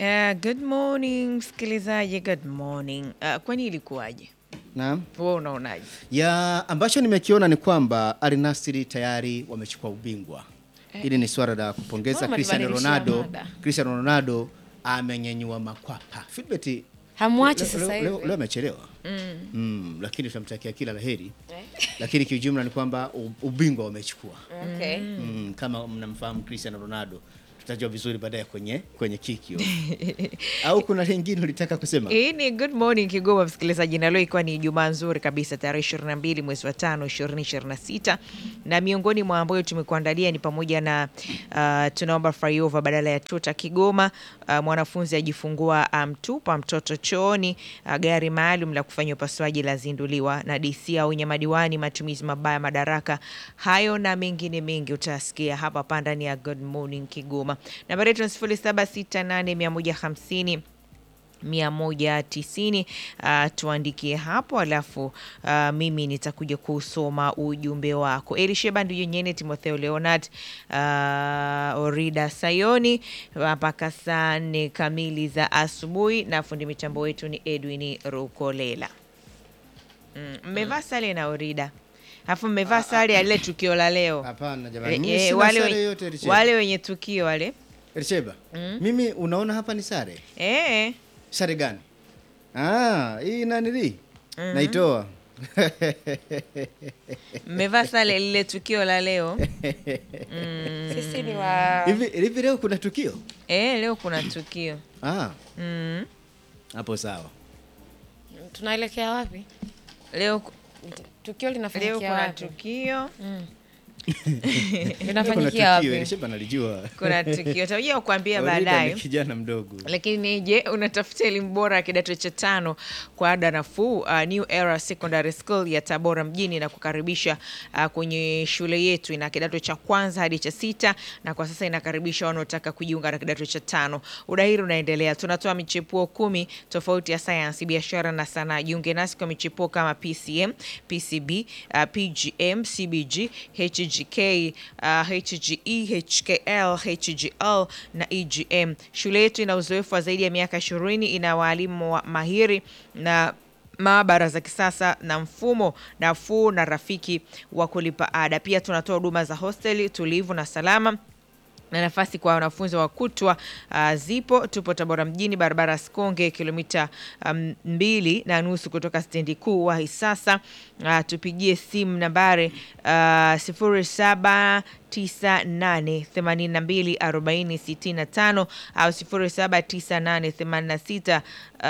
Uh, good morning msikilizaji, good morning. Uh, kwani ilikuwaje? Naam. Wewe unaonaje? Ya ambacho nimekiona ni kwamba Al Nassr tayari wamechukua ubingwa. Hili ni swala la kupongeza Mbona Cristiano mlibadilisha Ronaldo. mada? Cristiano Ronaldo amenyenyua makwapa. Fitbet Hamwachi leo- sasa leo- leo- hivi. leo amechelewa. Mm, lakini tunamtakia kila laheri. Lakini kiujumla ni kwamba u- ubingwa wamechukua. Okay. Mm, kama mnamfahamu Cristiano Ronaldo tutajua vizuri baadaye kwenye kwenye kikio. Au kuna lingine ulitaka kusema? Hii ni Good Morning Kigoma msikilizaji, na leo ikiwa ni Ijumaa nzuri kabisa tarehe 22 mwezi wa tano 2026, na miongoni mwa ambayo tumekuandalia ni pamoja na uh, tunaomba flyover badala ya tuta Kigoma, uh, mwanafunzi ajifungua amtupa mtoto chooni, uh, gari maalum la kufanya upasuaji lazinduliwa, na DC aonya madiwani matumizi mabaya madaraka. Hayo na mengine mengi utasikia hapa hapa ndani ya Good Morning Kigoma. Nambari yetu ni 0768 150 uh, tuandikie hapo, alafu uh, mimi nitakuja kusoma ujumbe wako. Elisheba Nduyunyene, Timotheo Leonard, uh, Orida Sayoni mpaka saa nne kamili za asubuhi, na fundi mitambo wetu ni Edwin Rukolela. Mm, mmevaa sare na Orida alafu mmevaa sare ya lile tukio la leo. Hapana jamani. Eh, Mimi eh, sina wale, sare wenye- yoyote Elisheba. wale wenye tukio wale Elisheba. Mimi unaona hapa ni sare. eh, Sare gani? Ah, hii nanili naitoa. mmevaa sare lile tukio la leo. Sisi ni wa Hivi hivi leo kuna tukio? Eh, leo kuna tukio Ah, mm. hapo sawa. tunaelekea wapi? Leo, Tukio leo linafanyikia kuna wapi? tukio Kuna Linafanyikia tukio wapi? Elisheba nalijua. kuna tukio takuja kuambia Orida baadaye. ni kijana mdogo. Lakini je, unatafuta elimu bora ya kidato cha tano kwa ada nafuu? Uh, New Era Secondary School ya Tabora mjini na kukaribisha uh, kwenye shule yetu. Ina kidato cha kwanza hadi cha sita na kwa sasa inakaribisha wanaotaka kujiunga na kidato cha tano. Udahiri unaendelea, tunatoa michepuo kumi tofauti ya sayansi, biashara na sanaa. Jiunge nasi kwa michepuo kama PCM, PCB, uh, PGM, CBG, HGK, uh, HGE, HKL, HGL na EGM. Shule yetu ina uzoefu wa zaidi ya miaka ishirini, ina waalimu wa mahiri na maabara za kisasa na mfumo nafuu na rafiki wa kulipa ada. Pia tunatoa huduma za hosteli tulivu na salama na nafasi kwa wanafunzi wa kutwa uh, zipo. Tupo Tabora mjini, barabara Sikonge, kilomita um, mbili na nusu kutoka stendi kuu. Wahi sasa, uh, tupigie simu nambari uh, sifuri saba tisa nane themanini na mbili arobaini sitini na tano au sifuri saba tisa nane themanini na sita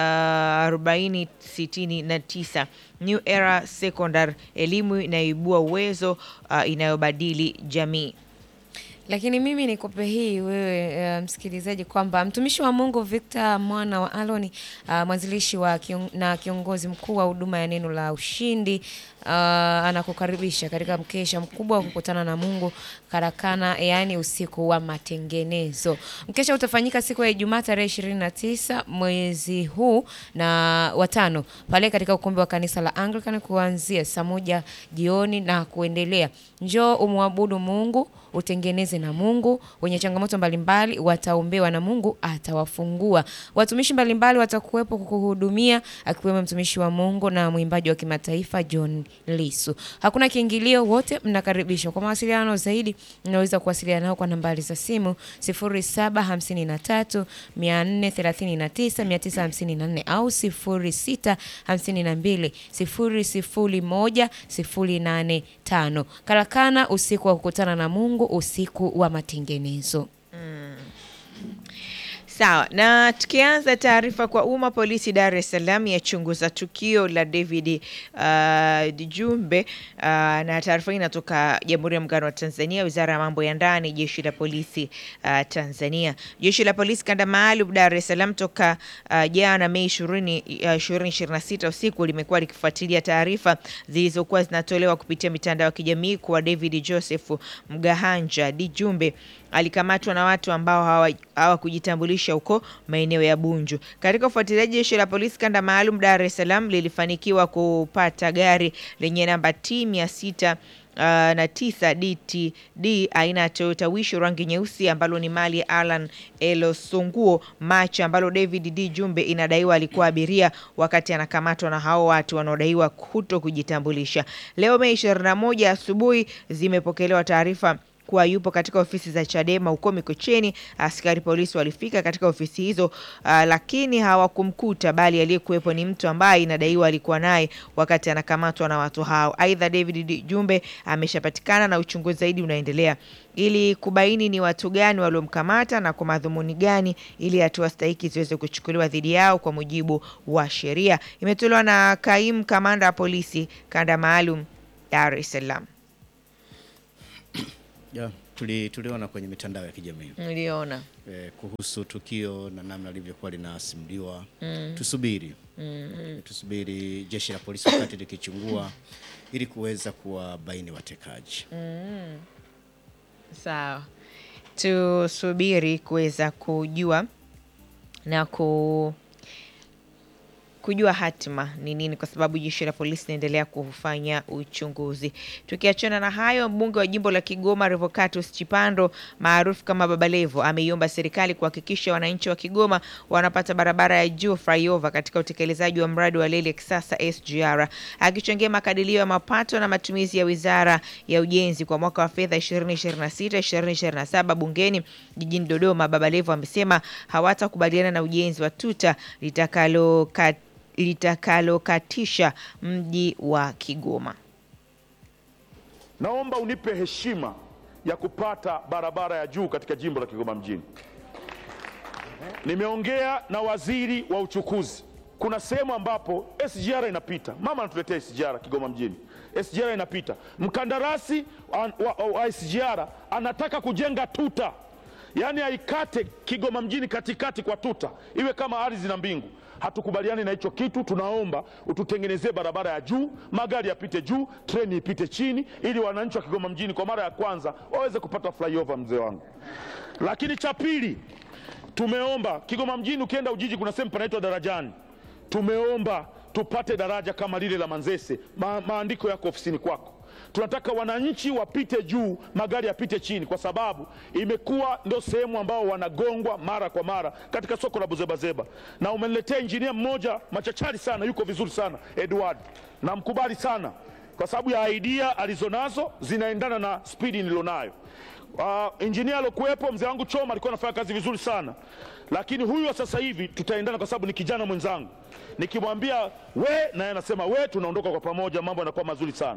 arobaini sitini na tisa. New Era Secondary, elimu inayoibua uwezo uh, inayobadili jamii. Lakini mimi nikupe hii wewe uh, msikilizaji kwamba mtumishi wa Mungu Victor mwana wa Aloni uh, mwanzilishi wa kion, na kiongozi mkuu wa huduma ya neno la ushindi uh, anakukaribisha katika mkesha mkubwa wa kukutana na Mungu karakana, yaani usiku wa matengenezo. Mkesha utafanyika siku ya Ijumaa tarehe 29 mwezi huu na watano pale katika ukumbi wa kanisa la Anglican kuanzia saa moja jioni na kuendelea. Njoo umwabudu Mungu utengeneze na Mungu. Wenye changamoto mbalimbali wataombewa na Mungu atawafungua. Watumishi mbalimbali watakuwepo kukuhudumia, akiwemo mtumishi wa Mungu na mwimbaji wa kimataifa John Lisu. Hakuna kiingilio, wote mnakaribishwa. Kwa mawasiliano zaidi, mnaweza kuwasiliana nao kwa nambari za simu 0753 439 954 au 0652 001 085. Karakana, usiku wa kukutana na Mungu, usiku wa matengenezo. Sawa, na tukianza taarifa kwa umma, polisi Dar es Salaam yachunguza tukio la David uh, Dijumbe uh, na taarifa hii inatoka Jamhuri ya Muungano wa Tanzania, Wizara ya Mambo ya Ndani, Jeshi la Polisi uh, Tanzania. Jeshi la Polisi kanda maalum Dar es Salaam toka uh, jana Mei 20 uh, 2026 usiku limekuwa likifuatilia taarifa zilizokuwa zinatolewa kupitia mitandao ya kijamii kuwa David Joseph Mgahanja Dijumbe alikamatwa na watu ambao hawa- hawakujitambulisha huko maeneo ya Bunju. Katika ufuatiliaji, jeshi la polisi kanda maalum Dar es Salaam lilifanikiwa kupata gari lenye namba T 600 na tisa DTD aina ya Toyota Wish rangi nyeusi ambalo ni mali ya Alan Elosonguo Macha ambalo David D Jumbe inadaiwa alikuwa abiria wakati anakamatwa na hao watu wanaodaiwa kuto kujitambulisha. Leo Mei 21 asubuhi zimepokelewa taarifa kuwa yupo katika ofisi za Chadema huko Mikocheni. Askari polisi walifika katika ofisi hizo uh, lakini hawakumkuta, bali aliyekuwepo ni mtu ambaye inadaiwa alikuwa naye wakati anakamatwa na watu hao. Aidha, David D. Jumbe ameshapatikana na uchunguzi zaidi unaendelea ili kubaini ni watu gani waliomkamata na kwa madhumuni gani, ili hatua stahiki ziweze kuchukuliwa dhidi yao kwa mujibu wa sheria. Imetolewa na kaimu kamanda wa polisi kanda maalum Dar es Salaam. Yeah, tuli, tuliona kwenye mitandao ya kijamii Niliona eh, kuhusu tukio na namna lilivyokuwa linasimuliwa. Tusubiri tusubiri jeshi la polisi wakati likichungua ili kuweza kuwabaini watekaji. Sawa, tusubiri kuweza kujua na ku kujua hatima ni nini, kwa sababu jeshi la polisi linaendelea kufanya uchunguzi. Tukiachana na hayo, mbunge wa jimbo la Kigoma Revocatus Chipando maarufu kama Baba Levo ameiomba serikali kuhakikisha wananchi wa Kigoma wanapata barabara ya juu flyover katika utekelezaji wa mradi wa reli ya kisasa SGR. Akichangia makadirio ya mapato na matumizi ya wizara ya ujenzi kwa mwaka wa fedha 2026 2027 bungeni jijini Dodoma, Baba Levo amesema hawatakubaliana na ujenzi wa tuta litakalo litakalokatisha mji wa Kigoma. Naomba unipe heshima ya kupata barabara ya juu katika jimbo la Kigoma mjini. Nimeongea na waziri wa uchukuzi. Kuna sehemu ambapo SGR inapita, mama anatuletea SGR Kigoma mjini, SGR inapita, mkandarasi wa, wa, wa SGR anataka kujenga tuta, yaani aikate Kigoma mjini katikati kwa tuta, iwe kama ardhi na mbingu. Hatukubaliani na hicho kitu. Tunaomba ututengenezee barabara ya juu, magari yapite juu, treni ipite chini, ili wananchi wa Kigoma mjini kwa mara ya kwanza waweze kupata flyover, mzee wangu. Lakini cha pili, tumeomba Kigoma mjini, ukienda Ujiji kuna sehemu panaitwa Darajani, tumeomba tupate daraja kama lile la Manzese. Ma, maandiko yako ofisini kwako. Tunataka wananchi wapite juu, magari yapite chini, kwa sababu imekuwa ndio sehemu ambao wanagongwa mara kwa mara katika soko la Buzebazeba. Na umeniletea injinia mmoja machachari sana, yuko vizuri sana Edward, namkubali sana kwa sababu ya idea alizonazo zinaendana na spidi nilionayo. Uh, injinia alokuwepo mzee wangu Choma alikuwa anafanya kazi vizuri sana, lakini huyu wa sasa hivi tutaendana kwa sababu ni kijana mwenzangu. Nikimwambia we, naye anasema we, tunaondoka kwa pamoja, mambo yanakuwa mazuri sana.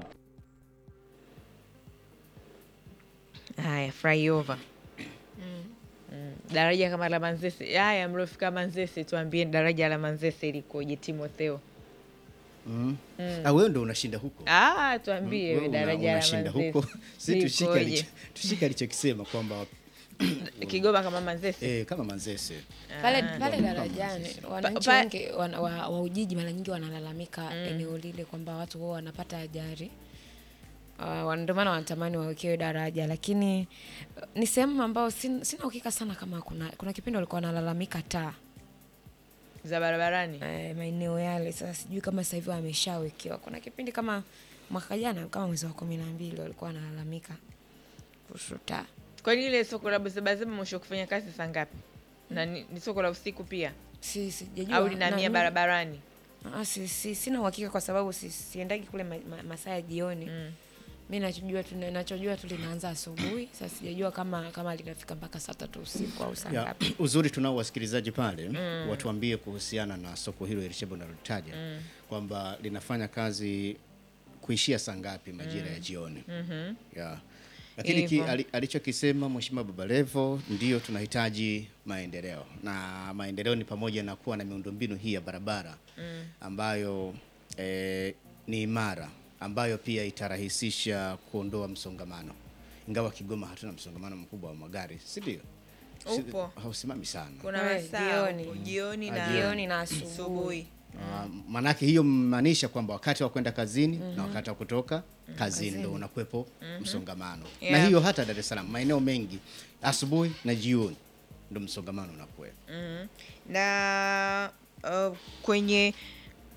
Haya, flyover Mm, daraja kama la Manzese. Haya, mliofika Manzese, tuambie daraja la Manzese likoje, Timotheo? Ah, wewe ndo unashinda huko. Ah, tuambie Wewe we una- daraja la unashinda Manzese huko. Si tushike likoje? alicho- tushike alichokisema kwamba Kigoma kama Manzese. eh, kama Manzese pale pale darajani wananchi Pa- wengi wana- wa, wa Ujiji mara nyingi wanalalamika eneo lile kwamba watu huwa wanapata ajali uh, ndio maana wanatamani wawekewe daraja, lakini uh, ni sehemu ambayo sin, sina uhakika sana kama kuna kuna kipindi walikuwa wanalalamika taa za barabarani. eh, maeneo yale. Sasa sijui kama sasa hivi wameshawekewa. Kuna kipindi kama mwaka jana kama mwezi wa kumi na mbili walikuwa wanalalamika kuhusu taa. Kwani ile soko la Buzebazeba mwisho kufanya kazi saa ngapi? Na ni, ni soko la usiku pia Si sijajua au linahamia na- barabarani? Ah, si, si, sina uhakika kwa sababu si, siendagi kule ma, ma, masaa ya jioni mi nachojua tu nachojua tu linaanza asubuhi. Sasa sijajua kama kama linafika mpaka saa tatu usiku au saa ya, ngapi. uzuri tunao wasikilizaji pale watuambie kuhusiana na soko hilo Elishebo nalolitaja kwamba linafanya kazi kuishia saa ngapi majira ya jioni ya. Lakini ki, Hivyo. ali, alichokisema Mheshimiwa Baba Levo ndio tunahitaji maendeleo na maendeleo ni pamoja na kuwa na miundombinu hii ya barabara ambayo eh, ni imara ambayo pia itarahisisha kuondoa msongamano, ingawa Kigoma hatuna msongamano mkubwa wa magari, si ndio? Si- Upo. hausimami sana. Kuna Eh, masaa jioni. huko, jioni Ah, na Jioni na asubuhi. asubuhi. Ah, manake hiyo maanisha kwamba wakati wa kwenda kazini na wakati wa kutoka kazini ndo unakuwepo msongamano na Yeah. hiyo hata Dar es Salaam maeneo mengi asubuhi na jioni ndo msongamano unakuwepo. na uh, kwenye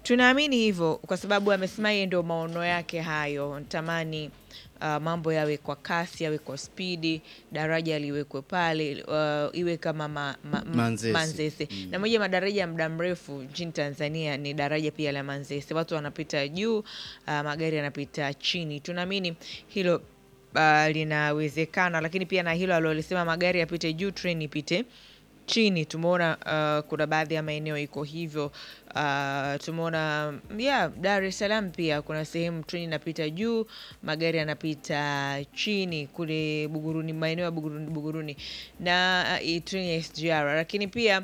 tunaamini hivyo kwa sababu amesema yeye ndio maono yake hayo natamani uh, mambo yawe kwa kasi yawe kwa spidi daraja liwekwe pale uh, iwe kama ma, ma, ma- Manzese. manzese. na moja ya madaraja ya muda mrefu nchini tanzania ni daraja pia la manzese watu wanapita juu uh, magari yanapita chini tunaamini hilo uh, linawezekana lakini pia na hilo alolisema magari yapite juu treni ipite chini tumeona uh, kuna baadhi ya maeneo iko hivyo uh, tumeona yeah, dar es salaam pia kuna sehemu treni inapita juu magari yanapita chini kule buguruni maeneo ya buguruni, buguruni na uh, treni ya sgr lakini pia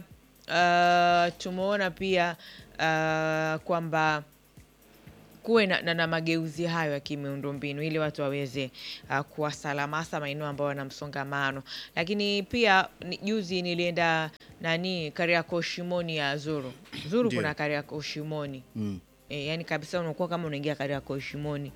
uh, tumeona pia uh, kwamba kuwe na, na, na mageuzi hayo ya kimiundombinu ili watu waweze uh, kuwa salama hasa maeneo ambayo wana msongamano lakini pia ni- juzi nilienda nani kariako shimoni ya zuru zuru Ndio. kuna kariako shimoni Mm. E, yani kabisa unakuwa kama unaingia Kariakoo Shimoni,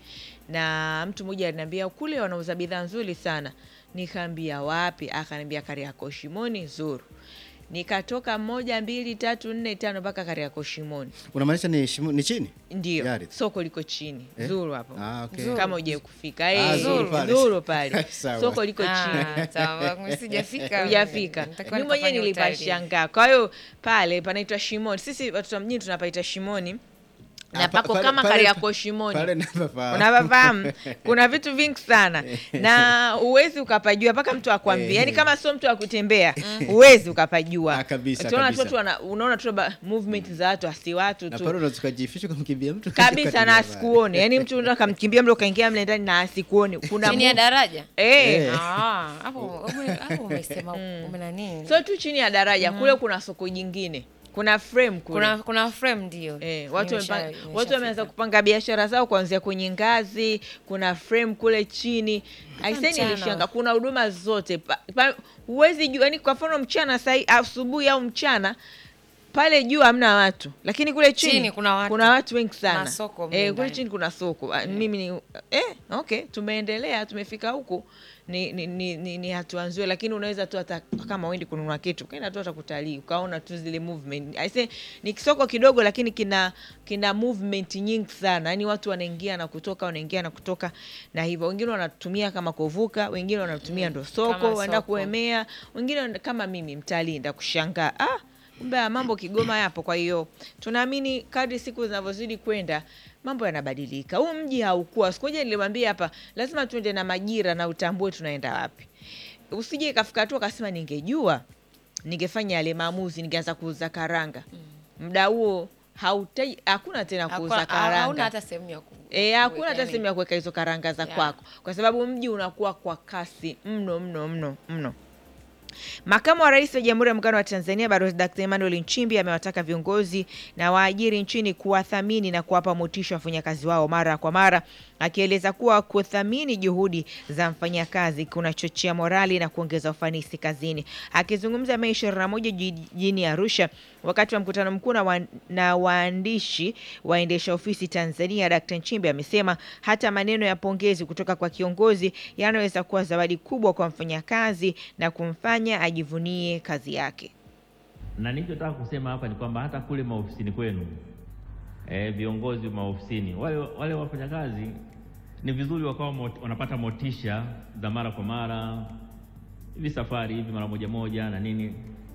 na mtu mmoja aliniambia kule wanauza bidhaa nzuri sana. Nikaambia wapi? Akaniambia Kariakoo Shimoni Zuru. Nikatoka moja mbili tatu nne tano mpaka Kariakoo Shimoni, Unamaanisha ni, shimu- ni chini? ndio Gari. soko liko chini Eh? Zuru hapo Ah, okay. Zuru. kama uje kufika Ah, Eh, Zuru pale. Zuru pale Sawa. soko liko chini Ah, sawa, sijafika. hujafika Nitakuwa mi mwenyewe nikafanya utalii. nilipashangaa kwa hiyo pale panaitwa shimoni sisi watoto wa mjini tunapaita shimoni na Ah, pa- pako pale- kama pale- Kariakoo Shimoni Pale napafahamu. unapafahamu kuna vitu vingi sana na huwezi ukapajua mpaka mtu akwambia Eh. yani kama sio mtu akutembea huwezi ukapajua Ah, kabisa, Tunaona kabisa. tu watu wana- unaona tu ba- movement za watu asi watu Na tu pale unaweza ukajificha ukamkimbia mtu kabisa na ukakimbia asikuone yani mtu unaweza kamkimbia mle ukaingia mle ndani na asikuone kuna chini ya move- daraja eh, Eh. Ah, hapo ume- hapo umesema umenani sio tu chini ya daraja kule kuna soko jingine kuna frame kule kuna kuna frame ndio Eh, watu Nimesha- wamepanga- nimeshafika. watu wameanza kupanga biashara zao kuanzia kwenye ngazi kuna frame kule chini aisee mchana. nilishanga kuna huduma zote Pa- pa- huwezi jua yani kwa mfano mchana sai asubuhi au mchana pale juu hamna watu lakini kule chini, Chini kuna watu. kuna watu wengi sana Na soko mle eh, kule ndani. chini kuna soko Ah, mimi ni eh, okay tumeendelea tumefika huku ni, ni, ni, ni, ni hatua nzuri lakini unaweza tu hata kama uendi kununua kitu ukaenda tu hata kutalii ukaona tu zile movement I say, ni kisoko kidogo lakini kina kina movement nyingi sana yaani watu wanaingia na kutoka wanaingia na kutoka na hivyo wengine wanatumia kama kuvuka wengine wanatumia ndo soko Kama waenda soko. kuemea wengine wana- kama mimi mtalii nda kushangaa ah, kumbe haya mambo Kigoma yapo. Kwa hiyo tunaamini kadri siku zinavyozidi kwenda mambo yanabadilika. Huu mji haukuwa siku moja nilimwambia hapa, lazima tuende na majira na utambue tunaenda wapi. Usije ikafika tu akasema ningejua ningefanya yale maamuzi, ningeanza kuuza karanga muda huo hautai, hakuna tena kuuza Hakuna- hauna karanga hata sehemu ya ku- E, hakuna kuweka hata nini. sehemu ya kuweka hizo karanga za Yeah. kwako, kwa sababu mji unakuwa kwa kasi mno mno mno mno. Makamu wa Rais wa Jamhuri ya Muungano wa Tanzania Balozi Dr. Emmanuel Nchimbi amewataka viongozi na waajiri nchini kuwathamini na kuwapa motisha wafanyakazi wao mara kwa mara, akieleza kuwa kuthamini juhudi za mfanyakazi kunachochea morali na kuongeza ufanisi kazini. Akizungumza Mei 21 jijini Arusha wakati wa mkutano mkuu na wa- na waandishi waendesha ofisi Tanzania, Dkt. Nchimbi amesema hata maneno ya pongezi kutoka kwa kiongozi yanaweza kuwa zawadi kubwa kwa mfanyakazi na kumfanya ajivunie kazi yake. na nilichotaka kusema hapa ni kwamba hata kule maofisini kwenu eh, viongozi maofisini wale, wale wafanyakazi ni vizuri wakawa mot, wanapata motisha za mara kwa mara hivi safari hivi mara moja moja na nini,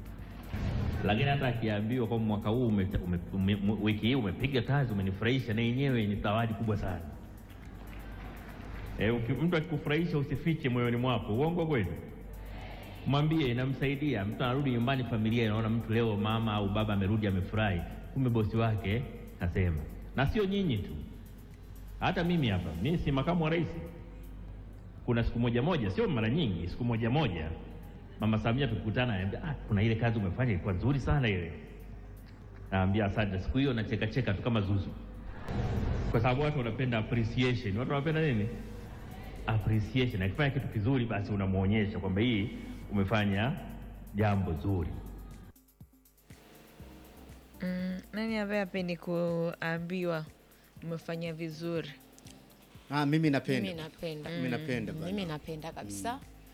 lakini hata akiambiwa kwamba mwaka huu ume, ume, ume, ume, wiki hii umepiga kazi umenifurahisha, na yenyewe ni zawadi kubwa sana. Eh, uki- mtu akikufurahisha usifiche moyoni mwako, uongo kweli? mwambie inamsaidia. Mtu anarudi nyumbani, familia inaona mtu leo mama au baba amerudi amefurahi, kumbe bosi wake kasema. Na sio nyinyi tu, hata mimi hapa, mimi si makamu wa rais. Kuna siku moja moja, sio mara nyingi, siku moja moja mama Samia tukikutana, ananiambia ah, kuna ile kazi umefanya ilikuwa nzuri sana ile. Naambia asante. Siku hiyo nacheka cheka tu kama zuzu, kwa sababu watu wanapenda appreciation. Watu wanapenda nini? appreciation. Akifanya kitu kizuri, basi unamwonyesha kwamba hii umefanya jambo zuri. Nani ambaye apendi kuambiwa umefanya vizuri? Ah, mimi napenda. Mimi napenda. Mimi napenda Mm, bana. Mimi napenda kabisa.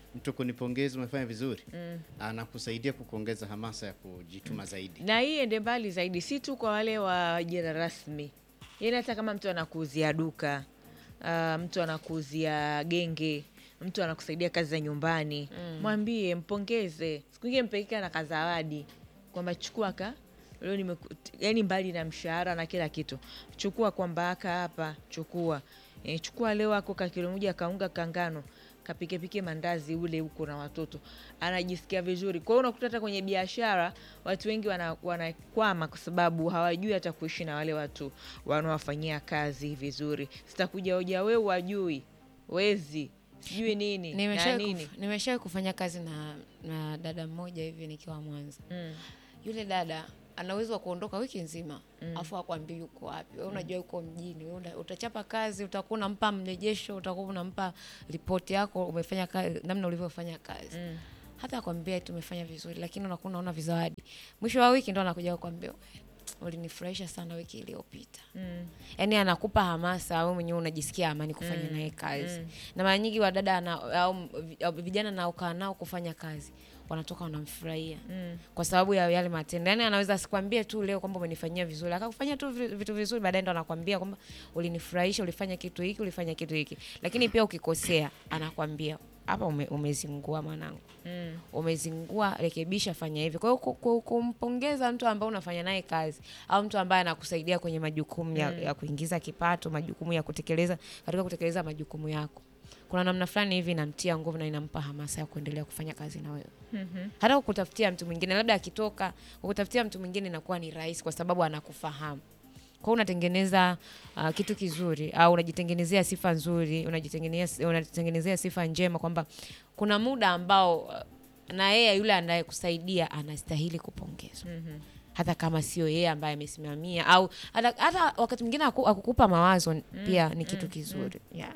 mtu kunipongeza umefanya vizuri anakusaidia kukuongeza hamasa ya kujituma zaidi. na hii ende mbali zaidi, si tu kwa wale wa ajira rasmi, yaani hata kama mtu anakuuzia duka uh, mtu anakuuzia genge, mtu anakusaidia kazi za nyumbani, mwambie, mpongeze, siku ingine mpeleke na kazawadi kwamba chukua ka leo nimeku, yani mbali na mshahara na kila kitu, chukua kwamba aka hapa, chukua e, chukua leo ako ka kilo moja kaunga kangano kapikepike mandazi ule huko na watoto, anajisikia vizuri. Kwa hiyo unakuta hata kwenye biashara watu wengi wana- wanakwama kwa sababu hawajui hata kuishi na wale watu wanaowafanyia kazi vizuri. Sitakuja hoja wewe wajui wezi sijui nini na Nimeshawahi nini kuf- nimeshawahi kufanya kazi na, na dada mmoja hivi nikiwa Mwanza. Yule dada ana uwezo wa kuondoka wiki nzima afu akwambia yuko wapi. Wewe unajua yuko mjini, wewe una- utachapa kazi, utakuwa unampa mrejesho, utakuwa unampa ripoti yako umefanya kazi, namna ulivyofanya kazi hata akwambia tumefanya vizuri, lakini unakuwa unaona vizawadi. Mwisho wa wiki ndo anakuja kukwambia ulinifurahisha sana wiki iliyopita. Yaani anakupa hamasa, wewe mwenyewe unajisikia amani kufanya naye kazi. Na mara nyingi wadada ana- au vi- au vijana naokaa nao kufanya kazi wanatoka wanamfurahia kwa sababu ya yale matendo. Yaani anaweza asikwambie tu leo kwamba umenifanyia vizuri, akakufanyia tu vi- vitu vizuri, baadaye ndo anakwambia kwamba ulinifurahisha, ulifanya kitu hiki, ulifanya kitu hiki. Lakini pia ukikosea, anakwambia hapa ume, umezingua mwanangu umezingua, rekebisha, fanya hivi. Kwa hiyo ku- ku- kumpongeza mtu ambaye unafanya naye kazi au mtu ambaye anakusaidia kwenye majukumu ya, ya kuingiza kipato, majukumu ya kutekeleza katika kutekeleza majukumu yako, kuna namna fulani hivi inamtia nguvu na inampa hamasa ya kuendelea kufanya kazi na wewe hata kukutafutia mtu mwingine, labda akitoka kukutafutia mtu mwingine inakuwa ni rahisi kwa sababu anakufahamu. Kwa hiyo unatengeneza uh, kitu kizuri au unajitengenezea sifa nzuri, unajitengenezea unajitengenezea sifa njema kwamba kuna muda ambao uh, na yeye yule anayekusaidia anastahili kupongezwa hata kama sio yeye ambaye amesimamia au hata, hata wakati mwingine aku- akukupa mawazo pia ni kitu kizuri yeah.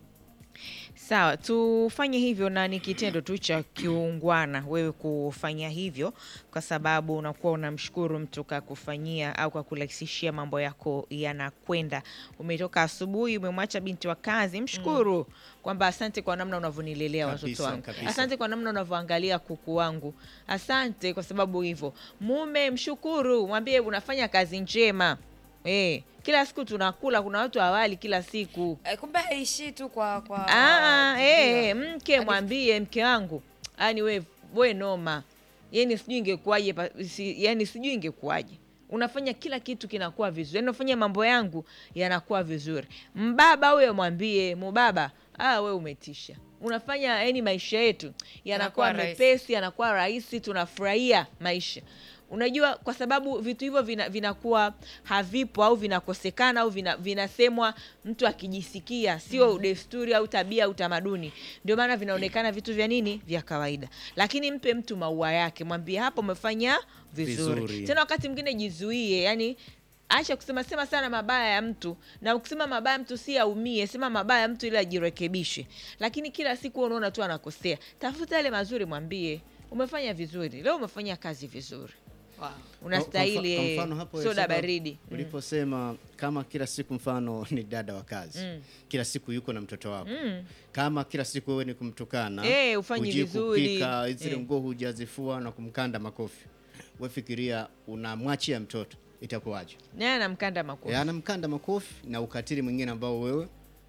Sawa, tufanye hivyo, na ni kitendo tu cha kiungwana wewe kufanya hivyo, kwa sababu unakuwa unamshukuru mtu kakufanyia au kakurahisishia mambo yako yanakwenda. Umetoka asubuhi, umemwacha binti wa kazi, mshukuru kwamba asante kwa namna unavyonilelea watoto Kabisa, wangu, kabisa. asante kwa namna unavyoangalia kuku wangu, asante kwa sababu hivyo. Mume mshukuru, mwambie unafanya kazi njema. Eh, kila siku tunakula, kuna watu hawali kila siku. Eh, kumbe haishii tu kwa kwa Ah, ndio. eh, mke mwambie mke wangu, yani we, we noma, yani sijui ingekuwaje, pa- si, yani sijui ingekuwaje unafanya kila kitu kinakuwa vizuri, yani unafanya mambo yangu yanakuwa vizuri. Mbaba huyo mwambie mubaba, ah, we umetisha, unafanya yani maisha yetu yanakuwa Yanakuwa rahisi. mepesi, yanakuwa rahisi, tunafurahia maisha. Unajua, kwa sababu vitu hivyo vina- vinakuwa havipo au vinakosekana au vina- vinasemwa mtu akijisikia, sio desturi au tabia au tamaduni. Ndio maana vinaonekana vitu vya nini, vya kawaida. Lakini mpe mtu maua yake, mwambie hapo umefanya vizuri. Vizuri. Tena wakati mwingine jizuie, yani acha kusema sema sana mabaya ya mtu, na ukisema mabaya ya mtu si aumie, sema mabaya ya mtu ili ajirekebishe. Lakini kila siku wewe unaona tu anakosea, tafuta yale mazuri, mwambie umefanya vizuri leo, umefanya kazi vizuri, Wow. unastahili Kwa mfa- eh, kwa mfano hapo soda Elisheba, baridi. uliposema kama kila siku mfano ni dada wa kazi kila siku yuko na mtoto wako kama kila siku wewe ni kumtukana Eh, ufanyi hujui vizuri. kupika zile Eh. nguo hujazifua na kumkanda makofi we fikiria unamwachia mtoto itakuwaje naye anamkanda makofi. E, anamkanda makofi na ukatili mwingine ambao wewe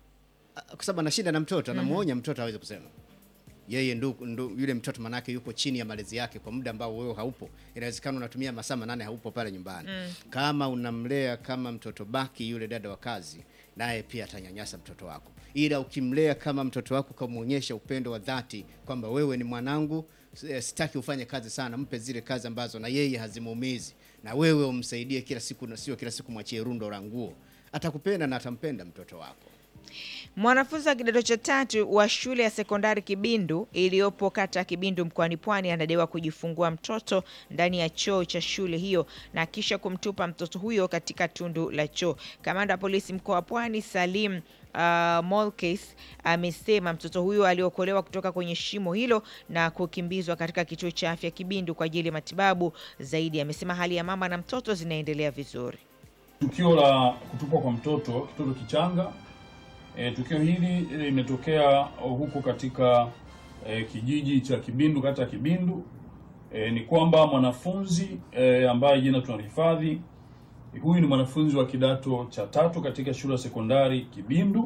a- kwa sababu anashinda na mtoto anamuonya mtoto aweze kusema yeye ndu, ndu, yule mtoto manake yupo chini ya malezi yake kwa muda ambao wewe haupo. Inawezekana unatumia masaa manane haupo pale nyumbani. Kama unamlea kama mtoto baki, yule dada wa kazi naye pia atanyanyasa mtoto wako, ila ukimlea kama mtoto wako, ukamwonyesha upendo wa dhati kwamba wewe ni mwanangu, eh, sitaki ufanye kazi sana, mpe zile kazi ambazo na yeye hazimuumizi, na wewe umsaidie kila siku, na sio kila siku mwachie rundo la nguo, atakupenda na atampenda mtoto wako. Mwanafunzi wa kidato cha tatu wa shule ya sekondari Kibindu iliyopo kata ya Kibindu mkoani Pwani anadaiwa kujifungua mtoto ndani ya choo cha shule hiyo na kisha kumtupa mtoto huyo katika tundu la choo. Kamanda wa polisi mkoa wa Pwani Salim uh, Molkes amesema mtoto huyo aliokolewa kutoka kwenye shimo hilo na kukimbizwa katika kituo cha afya Kibindu kwa ajili ya matibabu zaidi. Amesema hali ya mama na mtoto zinaendelea vizuri. Tukio la kutupwa kwa mtoto kitoto kichanga. E, tukio hili limetokea huko katika e, kijiji cha Kibindu, kata ya Kibindu. E, ni kwamba mwanafunzi e, ambaye jina tunalihifadhi huyu ni mwanafunzi wa kidato cha tatu katika shule ya sekondari Kibindu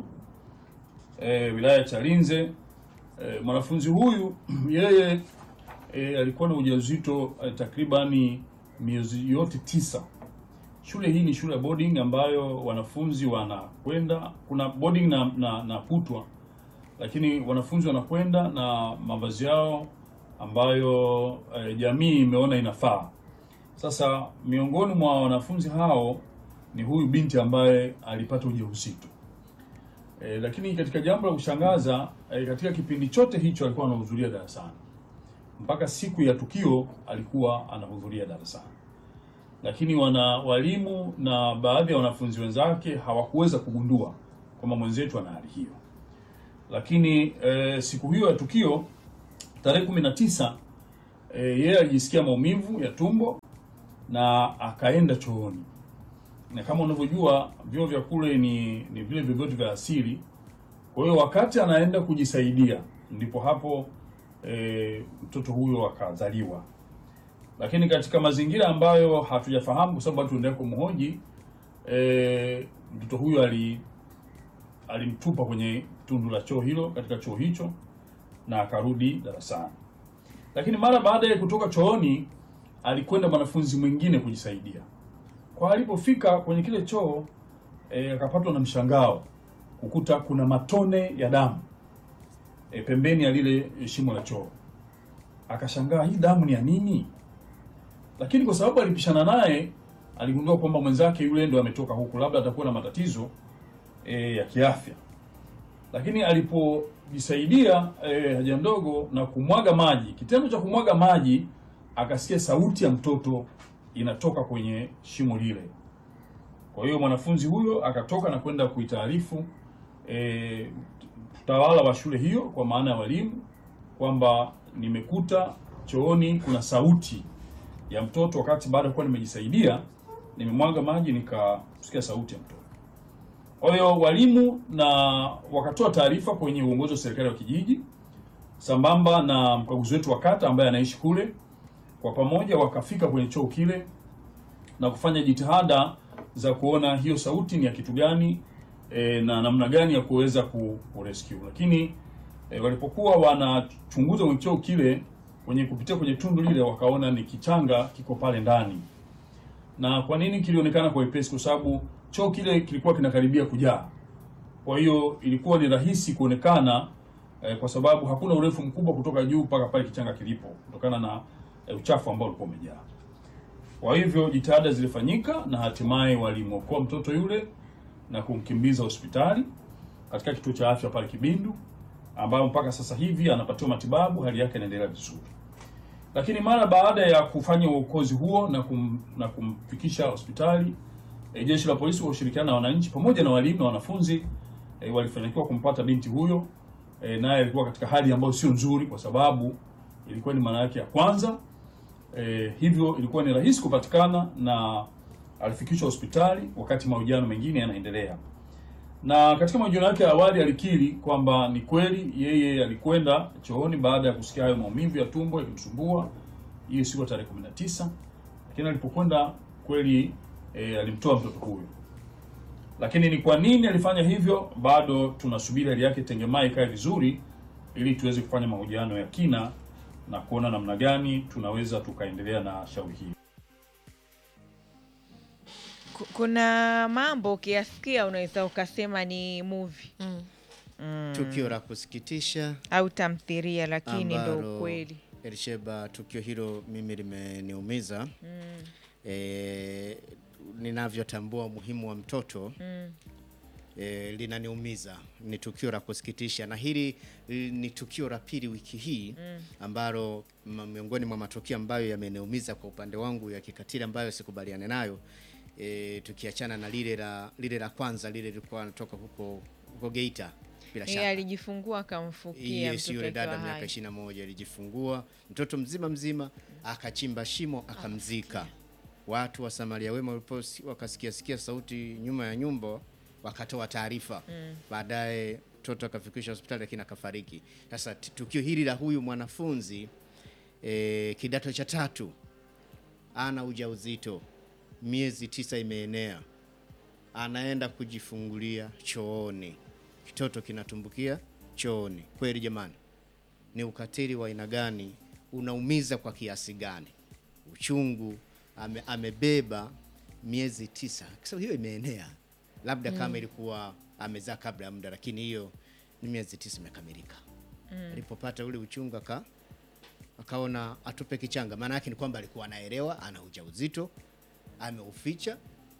e, wilaya ya Chalinze. E, mwanafunzi huyu yeye e, alikuwa na ujauzito e, takribani miezi yote tisa. Shule hii ni shule ya boarding ambayo wanafunzi wanakwenda, kuna boarding na, na, na kutwa, lakini wanafunzi wanakwenda na mavazi yao ambayo e, jamii imeona inafaa. Sasa miongoni mwa wanafunzi hao ni huyu binti ambaye alipata ujauzito. E, lakini katika jambo la kushangaza e, katika kipindi chote hicho alikuwa anahudhuria darasani mpaka siku ya tukio alikuwa anahudhuria darasani, lakini wana walimu na baadhi ya wanafunzi wenzake hawakuweza kugundua kwamba mwenzetu ana hali hiyo. Lakini e, siku hiyo ya tukio tarehe kumi na tisa e, yeye alijisikia maumivu ya tumbo na akaenda chooni na kama unavyojua vyoo vya kule ni ni vile vyovyote vya asili. Kwa hiyo wakati anaenda kujisaidia, ndipo hapo e, mtoto huyo akazaliwa, lakini katika mazingira ambayo hatujafahamu kwa sababu tuendelea kumhoji e, mtoto huyo ali alimtupa kwenye tundu la choo hilo katika choo hicho na akarudi darasani, lakini mara baada ya kutoka chooni alikwenda mwanafunzi mwingine kujisaidia kwa alipofika kwenye kile choo e, akapatwa na mshangao kukuta kuna matone ya damu e, pembeni ya lile shimo la choo. Akashangaa, hii damu ni ya nini? Lakini kwa sababu alipishana naye, aligundua kwamba mwenzake yule ndo ametoka huku, labda atakuwa na matatizo e, ya kiafya. Lakini alipojisaidia e, haja ndogo na kumwaga maji, kitendo cha kumwaga maji, akasikia sauti ya mtoto inatoka kwenye shimo lile. Kwa hiyo mwanafunzi huyo akatoka na kwenda kuitaarifu e, utawala wa shule hiyo, kwa maana ya walimu, kwamba nimekuta chooni kuna sauti ya mtoto, wakati baada ya kuwa nimejisaidia nimemwaga maji nikasikia sauti ya mtoto. Kwa hiyo walimu na wakatoa taarifa kwenye uongozi wa serikali wa kijiji sambamba na mkaguzi wetu wa kata ambaye anaishi kule kwa pamoja wakafika kwenye choo kile na kufanya jitihada za kuona hiyo sauti ni ya kitu gani e, na namna gani ya kuweza ku, ku rescue. Lakini e, walipokuwa wanachunguza kwenye choo kile kwenye kupitia kwenye tundu lile wakaona ni kichanga kiko pale ndani. Na kwa nini kilionekana kwa wepesi? Kwa sababu choo kile kilikuwa kinakaribia kujaa, kwa hiyo ilikuwa ni rahisi kuonekana e, kwa sababu hakuna urefu mkubwa kutoka juu mpaka pale kichanga kilipo kutokana na e, uchafu ambao ulikuwa umejaa. Kwa hivyo jitihada zilifanyika na hatimaye walimwokoa mtoto yule na kumkimbiza hospitali katika kituo cha afya pale Kibindu, ambayo mpaka sasa hivi anapatiwa matibabu, hali yake inaendelea vizuri. Lakini mara baada ya kufanya uokozi huo na, kum, na kumfikisha hospitali e, jeshi la polisi kwa ushirikiano na wananchi pamoja na walimu na wanafunzi e, walifanikiwa kumpata binti huyo e, naye alikuwa katika hali ambayo sio nzuri, kwa sababu ilikuwa ni mara yake ya kwanza e, hivyo ilikuwa ni rahisi kupatikana na alifikishwa hospitali wakati mahojiano mengine yanaendelea. Na katika mahojiano yake ya awali alikiri kwamba ni kweli yeye alikwenda chooni baada ya kusikia hayo maumivu ya tumbo yakimsumbua hiyo siku ya tarehe 19, lakini alipokwenda kweli e, alimtoa mtoto huyo. Lakini ni kwa nini alifanya hivyo, bado tunasubiri hali yake tengemaa ikae vizuri, ili tuweze kufanya mahojiano ya kina na kuona namna gani tunaweza tukaendelea na shauri hili. Ku- Kuna mambo ukiyasikia unaweza ukasema ni movie Tukio la kusikitisha au tamthilia, lakini ndo ambalo ukweli. Elisheba, tukio hilo mimi limeniumiza e, ninavyotambua umuhimu wa mtoto e, linaniumiza. Ni tukio la kusikitisha, na hili li- ni tukio la pili wiki hii ambalo ma- miongoni mwa matukio ambayo yameniumiza kwa upande wangu ya kikatili ambayo sikubaliane nayo e, tukiachana na lile la lile la kwanza, lile lilikuwa natoka huko huko Geita bila Yeye shaka alijifungua akamfukia Yes, mtoto yule akiwa dada miaka hai. ishirini na moja alijifungua mtoto mzima mzima, akachimba shimo akamzika. Watu wa Samaria wema walipo wakasikia sikia sauti nyuma ya nyumba, wakatoa taarifa. Baadaye mtoto akafikishwa hospitali lakini akafariki. Sasa t- tukio hili la huyu mwanafunzi e, kidato cha tatu ana ujauzito, miezi tisa imeenea, anaenda kujifungulia chooni, kitoto kinatumbukia chooni. Kweli jamani, ni ukatili wa aina gani? Unaumiza kwa kiasi gani? Uchungu ame, amebeba miezi tisa, kwa sababu hiyo imeenea, labda kama ilikuwa amezaa kabla ya muda, lakini hiyo ni miezi tisa imekamilika. Alipopata ule uchungu aka akaona atupe kichanga. Maana yake ni kwamba alikuwa anaelewa ana ujauzito, ameuficha.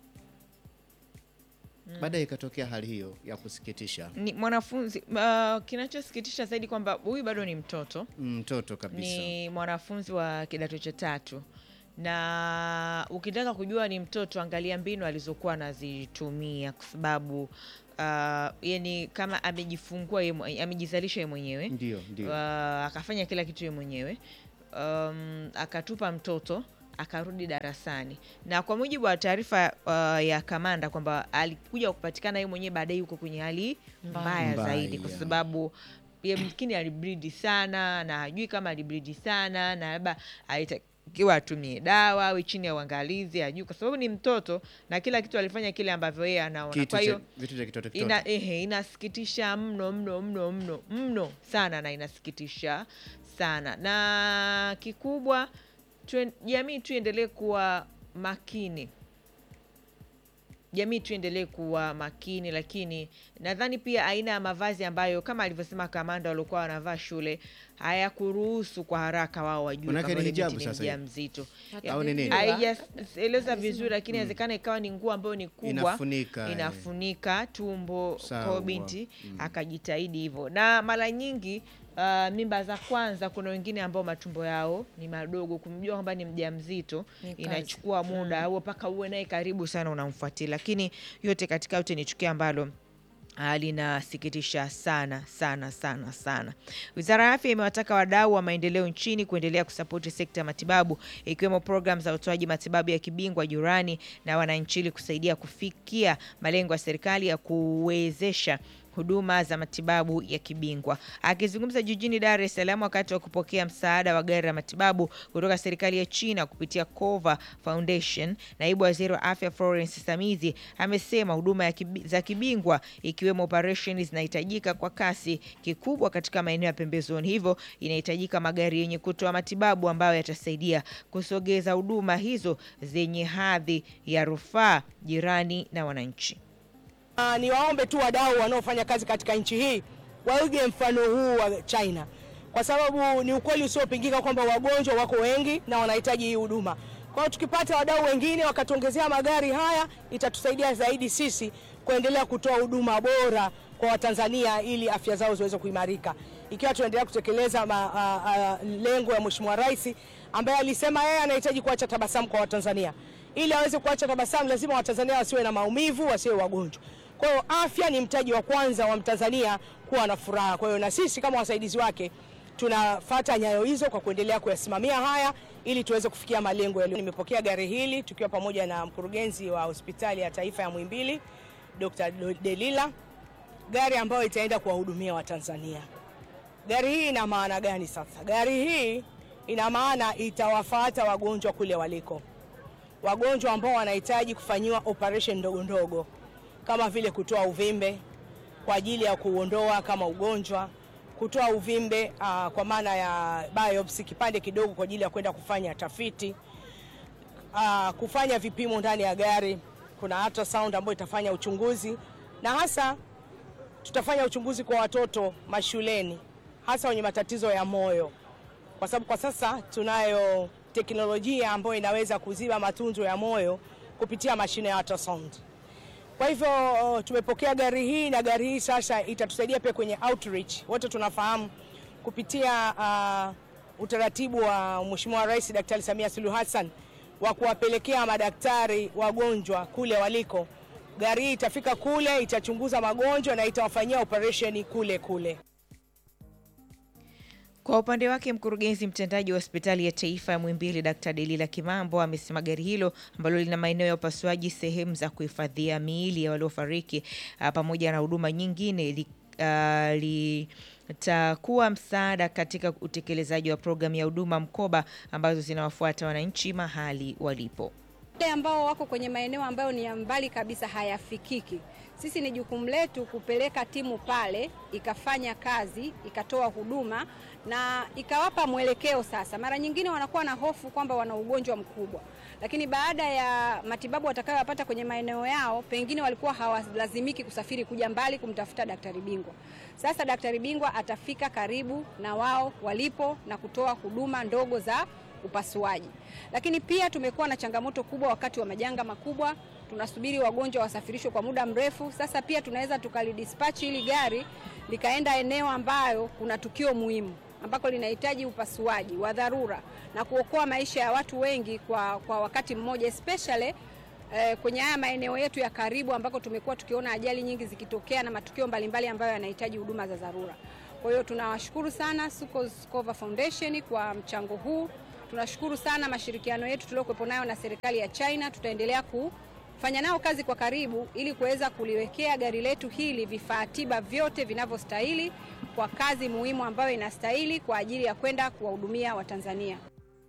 Baadaye ikatokea hali hiyo ya kusikitisha, Ni mwanafunzi uh, kinachosikitisha zaidi kwamba huyu bado ni mtoto mtoto kabisa. ni mwanafunzi wa kidato cha tatu na ukitaka kujua ni mtoto angalia mbinu alizokuwa anazitumia kwa sababu uh, yani kama amejifungua ye, mwe- amejizalisha ye mwenyewe Ndio, ndio. uh, akafanya kila kitu ye mwenyewe um, akatupa mtoto akarudi darasani na kwa mujibu wa taarifa uh, ya kamanda kwamba alikuja kupatikana yeye mwenyewe baadaye yuko kwenye hali mbaya, Mbaya, zaidi kwa yeah. sababu yamkini alibridi sana na hajui kama alibridi sana na labda alitakiwa atumie dawa awe chini ya uangalizi hajui kwa sababu ni mtoto na kila kitu alifanya kile ambavyo yeye anaona Kitu kwa cha- hiyo vitu vya kitoto kitoto. ina, ehe, inasikitisha mno mno mno mno mno sana na inasikitisha sana na kikubwa tuen- jamii tuendelee kuwa makini jamii tuendelee kuwa makini lakini nadhani pia aina ya mavazi ambayo kama alivyosema kamanda waliokuwa wanavaa shule hayakuruhusu kwa haraka wao wajue Manake kama ni yule binti hijabu ni sasa hivi. mjamzito Au ni nini? haijaeleza vizuri lakini inawezekana ikawa ni nguo ambayo ni kubwa Inafunika, eh. inafunika tumbo Sawa. kwa binti akajitahidi hivyo na mara nyingi uh, mimba za kwanza kuna wengine ambao matumbo yao ni madogo kumjua kwamba ni mjamzito Ni kazi. inachukua muda au mpaka uwe naye karibu sana unamfuatilia lakini yote katika yote ni tukio ambalo Ah, linasikitisha sana sana sana sana. Wizara ya Afya imewataka wadau wa maendeleo nchini kuendelea kusapoti sekta ya matibabu ikiwemo programu za utoaji matibabu ya kibingwa jirani na wananchi ili kusaidia kufikia malengo ya serikali ya kuwezesha huduma za matibabu ya kibingwa. Akizungumza jijini Dar es Salaam wakati wa kupokea msaada wa gari la matibabu kutoka serikali ya China kupitia Cova Foundation, naibu waziri wa afya Florence Samizi amesema huduma ya kibi, za kibingwa ikiwemo operesheni zinahitajika kwa kasi kikubwa katika maeneo ya pembezoni, hivyo inahitajika magari yenye kutoa matibabu ambayo yatasaidia kusogeza huduma hizo zenye hadhi ya rufaa jirani na wananchi. Uh, ni waombe tu wadau wanaofanya kazi katika nchi hii waige mfano huu wa China, kwa sababu ni ukweli usiopingika kwamba wagonjwa wako wengi na wanahitaji hii huduma. Kwa hiyo tukipata wadau wengine wakatuongezea magari haya, itatusaidia zaidi sisi kuendelea kutoa huduma bora kwa Watanzania ili afya zao ziweze kuimarika, ikiwa tunaendelea kutekeleza ma, a, a, lengo ya Mheshimiwa Rais ambaye alisema yeye anahitaji kuacha tabasamu kwa Watanzania. Ili aweze kuacha tabasamu, lazima Watanzania wasiwe na maumivu, wasiwe wagonjwa. Kwa hiyo afya ni mtaji wa kwanza wa Mtanzania kuwa na furaha. Kwa hiyo na sisi kama wasaidizi wake tunafata nyayo hizo kwa kuendelea kuyasimamia haya ili tuweze kufikia malengo yaliyo. Nimepokea gari hili tukiwa pamoja na mkurugenzi wa hospitali ya taifa ya Muhimbili Dr. Delila, gari ambayo itaenda kuwahudumia Watanzania. Gari hii ina maana gani sasa? Gari hii ina maana itawafata wagonjwa kule waliko, wagonjwa ambao wanahitaji kufanyiwa operation ndogo ndogo kama vile kutoa uvimbe kwa ajili ya kuondoa kama ugonjwa, kutoa uvimbe uh, kwa maana ya biopsy, kipande kidogo kwa ajili ya kwenda kufanya tafiti uh, kufanya vipimo ndani ya gari. Kuna ultrasound ambayo itafanya uchunguzi, na hasa tutafanya uchunguzi kwa watoto mashuleni, hasa wenye matatizo ya moyo, kwa sababu kwa sasa tunayo teknolojia ambayo inaweza kuziba matunzo ya moyo kupitia mashine ya ultrasound. Kwa hivyo tumepokea gari hii na gari hii sasa itatusaidia pia kwenye outreach. Wote tunafahamu kupitia uh, utaratibu wa Mheshimiwa Rais Daktari Samia Suluhu Hassan wa kuwapelekea madaktari wagonjwa kule waliko. Gari hii itafika kule, itachunguza magonjwa na itawafanyia operesheni kule kule. Kwa upande wake mkurugenzi mtendaji wa hospitali ya taifa ya Muhimbili Dkt. Delila Kimambo amesema gari hilo ambalo lina maeneo ya upasuaji, sehemu za kuhifadhia miili ya waliofariki ah, pamoja na huduma nyingine li uh, litakuwa msaada katika utekelezaji wa programu ya huduma mkoba ambazo zinawafuata wananchi mahali walipo. wale ambao wako kwenye maeneo ambayo ni ya mbali kabisa hayafikiki. Sisi ni jukumu letu kupeleka timu pale ikafanya kazi ikatoa huduma na ikawapa mwelekeo. Sasa mara nyingine wanakuwa na hofu kwamba wana ugonjwa mkubwa, lakini baada ya matibabu watakayopata kwenye maeneo yao, pengine walikuwa hawalazimiki kusafiri kuja mbali kumtafuta daktari bingwa. Sasa daktari bingwa atafika karibu na wao walipo na kutoa huduma ndogo za upasuaji. Lakini pia tumekuwa na changamoto kubwa wakati wa majanga makubwa, tunasubiri wagonjwa wasafirishwe kwa muda mrefu. Sasa pia tunaweza tukalidispatch hili gari likaenda eneo ambayo kuna tukio muhimu ambako linahitaji upasuaji wa dharura na kuokoa maisha ya watu wengi kwa, kwa wakati mmoja especially eh, kwenye haya maeneo yetu ya karibu ambako tumekuwa tukiona ajali nyingi zikitokea na matukio mbalimbali ambayo yanahitaji huduma za dharura. Kwa hiyo tunawashukuru sana Sucos Cover Foundation kwa mchango huu. Tunashukuru sana mashirikiano yetu tuliokuwepo nayo na serikali ya China. Tutaendelea kufanya nao kazi kwa karibu ili kuweza kuliwekea gari letu hili vifaa tiba vyote vinavyostahili kwa kazi muhimu ambayo inastahili kwa ajili ya kwenda kuwahudumia Watanzania.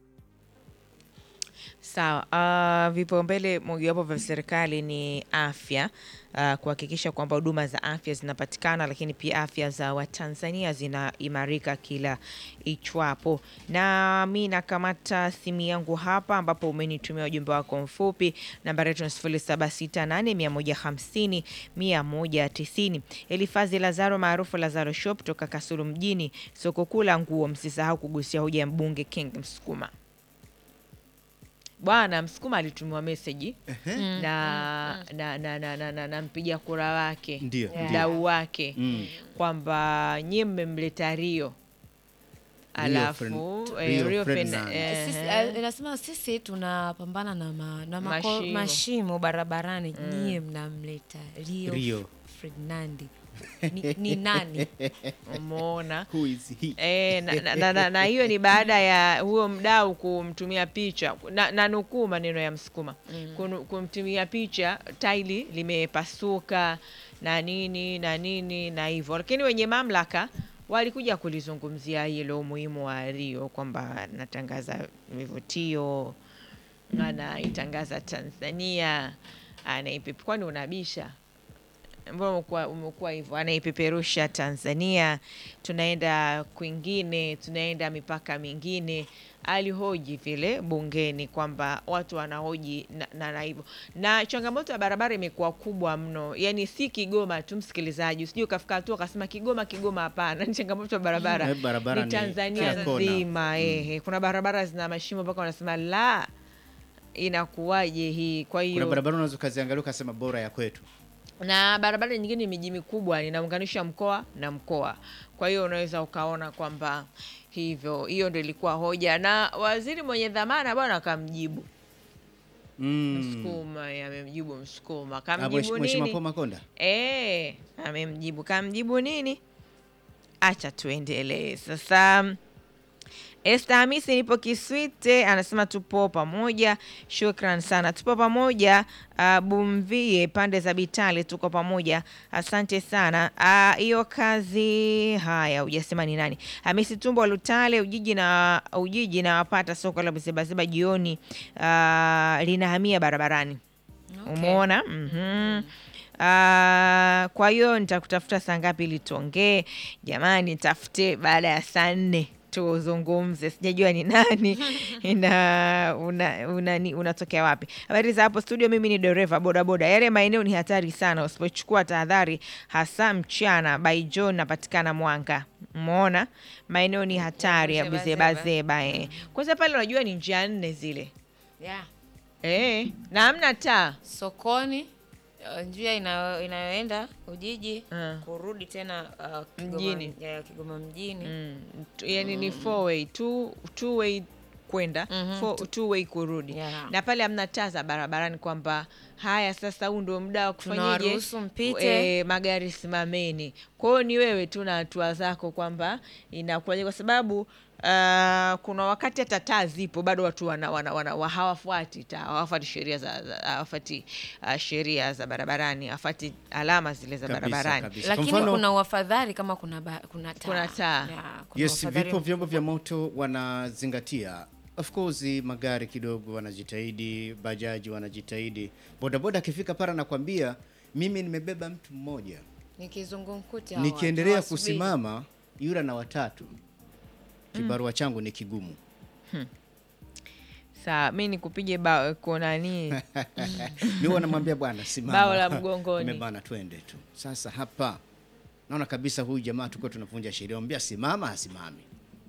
Sawa. Uh, vipaumbele mojawapo vya serikali ni afya, uh, kuhakikisha kwamba huduma za afya zinapatikana, lakini pia afya za Watanzania zinaimarika kila ichwapo. Na mi nakamata simu yangu hapa, ambapo umenitumia ujumbe wako mfupi. Nambari yetu ni sifuri saba sita nane mia moja hamsini mia moja tisini. Elifazi Lazaro maarufu Lazaro Shop toka Kasulu mjini, soko kuu la nguo. Msisahau kugusia hoja ya mbunge King Msukuma. Bwana Msukuma alitumiwa meseji na, na, na, na, na, na, na mpiga kura wake Ndio, Yeah. mdau wake Mm. kwamba nyie mmemleta Rio alafu Fern- eh, Rio Rio Fen- Ferdinand. eh, Sisi, eh. uh, inasema sisi tunapambana na, ma, na mako, Mashimo. mashimo. barabarani nyie mnamleta Rio, Rio. Ferdinandi ni, ni nani? Umeona Who is he? E, na, na, na, na, na hiyo ni baada ya huyo mdau kumtumia picha na, na nukuu maneno ya Msukuma Kunu- kumtumia picha taili limepasuka na nini na nini na hivyo, lakini wenye mamlaka walikuja kulizungumzia hilo umuhimu wa Rio kwamba natangaza vivutio anaitangaza Tanzania anaipepe, kwani unabisha mbona umekuwa umekuwa hivyo, anaipeperusha Tanzania, tunaenda kwingine, tunaenda mipaka mingine. Alihoji vile bungeni kwamba watu wanahoji na, na, na hivyo na changamoto ya barabara imekuwa kubwa mno, yani si Kigoma tu, msikilizaji, usije ukafika hatua ukasema Kigoma Kigoma. Hapana, ni changamoto ya barabara, Eh, barabara ni ni Tanzania kila kona. nzima. Ehe, kuna barabara zina mashimo mpaka wanasema la, inakuwaje hii? Kwa hiyo Kuna barabara unaweza ukaziangalia ukasema bora ya kwetu. na barabara nyingine ni miji mikubwa inaunganisha mkoa na mkoa. Kwa hiyo unaweza ukaona kwamba hivyo, hiyo ndio ilikuwa hoja, na waziri mwenye dhamana bwana akamjibu Mm. Msukuma, eh, amemjibu Msukuma, Ah, kamjibu Mheshimiwa Paul nini? Makonda. Eh, amemjibu kamjibu nini? Acha tuendelee sasa. Esther Hamisi nipo Kiswite anasema tupo pamoja, shukran sana, tupo pamoja. Uh, Bumvie pande za Bitale tuko pamoja, asante sana. Ah, hiyo kazi haya, hujasema ni nani? Hamisi Tumbo wa Lutale Ujiji na Ujiji na wapata soko la Msebaseba jioni, ah, linahamia barabarani Umeona? Mhm. Ah, kwa hiyo nitakutafuta saa ngapi ili tuongee? Jamani, tafute baada ya saa nne tuzungumze. Sijajua ni nani na una, una, ni- unatokea wapi. Habari za hapo studio, mimi ni dereva bodaboda. Yale maeneo ni hatari sana, usipochukua tahadhari, hasa mchana. By John napatikana Mwanga. Umeona, maeneo ni hatari ya Buzebazeba. bizebazeba. Eh. Kwanza pale unajua ni njia nne zile Yeah. eh, na hamna taa Sokoni uh, njia inayo- inayoenda Ujiji Mm. kurudi tena uh, Kigoma, Mjini. ya, Kigoma mjini Mm, tu- yani ni four way two, two way kwenda four- two way kurudi Yeah. na pale hamna taa za barabarani kwamba haya sasa huu ndio muda wa kufanyeje Tunawaruhusu mpite. e, magari simameni kwa hiyo ni wewe tu na hatua zako kwamba inakuwaje kwa sababu Uh, kuna wakati hata taa zipo bado watu wana, wana, wana, wa- hawafuati taa hawafuati sheria za, za hawafuati uh, sheria za barabarani hawafuati alama zile za Kabisa, barabarani kabisa. Kwa lakini mfano- kuna uafadhali kama kuna ba, kuna taa, Kuna taa. Ya, kuna Yes, uafadhali vipo vyombo vya moto wanazingatia. Of course magari kidogo wanajitahidi, bajaji wanajitahidi. Bodaboda akifika pale anakwambia mimi nimebeba mtu mmoja. ni kizungumkuti hawa, Nikiendelea hawasubiri. kusimama yule na watatu. Kibarua changu ni kigumu. saa mi nikupige bao kunani Mimi wanamwambia bwana simama. Bao la mgongoni. Nimebana twende tu. Sasa hapa naona kabisa huyu jamaa tuko tunavunja sheria. Mwambia simama asimame.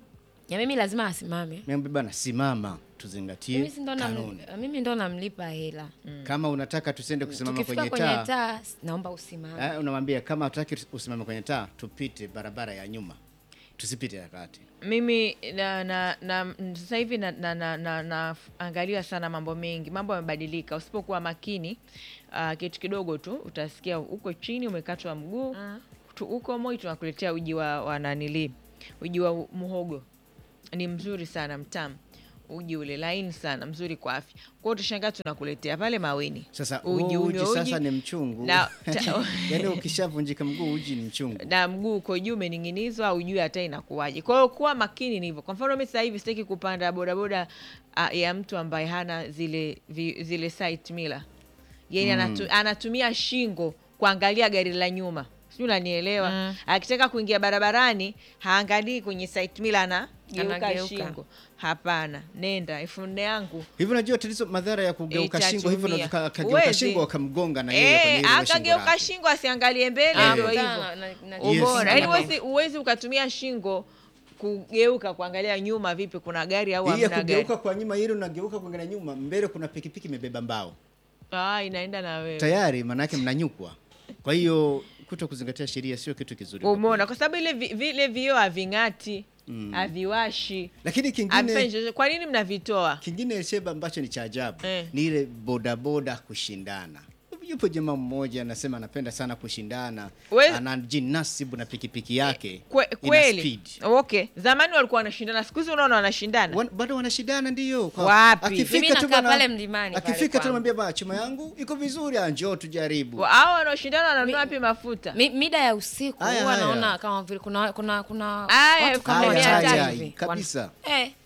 ya mimi lazima asimame Mwambia bwana simama tuzingatie mimi si ndo nam- kanuni. mimi ndo namlipa hela Kama unataka tusende kusimama tukifika kwenye kwenye taa, taa naomba usimame eh, unamwambia kama hataki usimame kwenye taa, tupite barabara ya nyuma, tusipite ya kati. mimi na, na, na sasa hivi naangalia na, na, na, naangalia sana mambo mengi mambo yamebadilika usipokuwa makini uh, kitu kidogo tu utasikia huko chini umekatwa mguu tu huko moi tunakuletea uji wa, wa nanili uji wa muhogo ni mzuri sana mtamu uji ule laini sana mzuri kwa afya kwao utashangaa tunakuletea pale maweni Sasa uji huo uji unywe sasa uji ni mchungu na, ta, yaani ukishavunjika mguu uji ni mchungu. na mguu uko juu umening'inizwa au juu hata inakuwaje. Kwa hiyo kuwa makini ni hivyo. Kwa mfano mimi sasa hivi sitaki kupanda bodaboda uh, ya mtu ambaye hana zile vi, zile side mirror. Yaani anatu, anatumia shingo kuangalia gari la nyuma. Sijui unanielewa? Akitaka kuingia barabarani haangalii kwenye side mirror anageuka Anageuka. shingo. Hapana, nenda elfu nne yangu Hivi unajua tatizo madhara ya kugeuka shingo hivyo Itatumia. na akageuka Huwezi. shingo akamgonga na yeye kwenye Eh, ile shingo akageuka lake. shingo asiangalie mbele Ah, ndio kutana hivyo. na- na- na- Yes. ubora yaani Yes. huwezi huwezi ukatumia shingo kugeuka kuangalia nyuma vipi kuna gari au Hii ya hamna gari kugeuka kwa nyuma ile unageuka kuangalia nyuma, mbele kuna pikipiki imebeba mbao. ah, inaenda na wewe Tayari maana yake mnanyukwa. Kwa hiyo kuto kuzingatia sheria sio kitu kizuri. kwa umeona kweli. kwa sababu ile vi- vile vioo having'ati haviwashi Lakini havifanyi kingine chochote. kwa nini mnavitoa kingine Sheba ambacho ni cha ajabu Eh. ni ile bodaboda kushindana. Yupo jamaa mmoja anasema anapenda sana kushindana, We- anajinasibu na pikipiki yake Kwe, ina kweli speed. okay zamani walikuwa wanashindana siku hizi unaona wanashindana Wan, bado wanashindana ndio. Kwa- Wapi? Akifika Mimi tu nakaa bana- pale mlimani pale Akifika tu kwangu. namwambia bana chuma yangu iko vizuri, ah, njoo tujaribu. hao wanaoshindana wananunua wapi mafuta Mi, mida ya usiku Haya, huwa haya. naona kama vile kuna kuna kuna Aya, watu elfu kama moja Haya, watatu haya, hivi. kabisa. Wan- eh,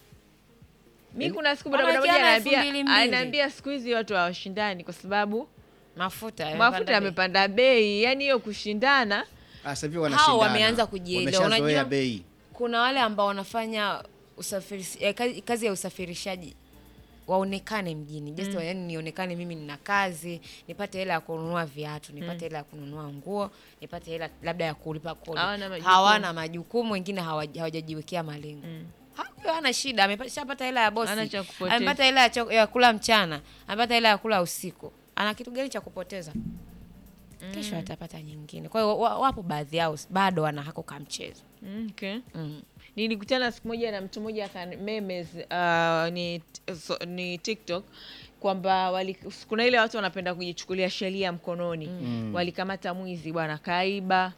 mi kuna siku Wanawekeana bodaboda moja elfu mbili anaambia mbili. anaambia siku hizi watu hawashindani kwa sababu mafuta mafuta yamepanda bei. yamepanda bei yani hiyo kushindana Ah, sasa hivi Hao wanashindana. wameanza kujielewa. Wameshazoea Unajua- bei. kuna wale ambao wanafanya usafiri, eh, kazi, kazi ya usafirishaji waonekane mjini just yani nionekane mimi nina kazi nipate hela ya kununua viatu nipate hela ya kununua nguo nipate hela labda ya kulipa kodi Hawana majukumu. hawana majukumu wengine hawa- hawajajiwekea malengo Huyo hana shida ameshapata hela ya bosi Hana cha kupoteza. amepata hela ya, cho- ya kula mchana amepata hela ya kula usiku ana kitu gani cha kupoteza kesho atapata nyingine kwa hiyo wa- wapo baadhi yao bado wana hako ka mchezo Mm, okay. mm. nilikutana siku moja na mtu mmoja akani- memes uh, ni, so, ni tiktok kwamba wali- kuna ile watu wanapenda kujichukulia sheria mkononi mm. walikamata mwizi bwana kaiba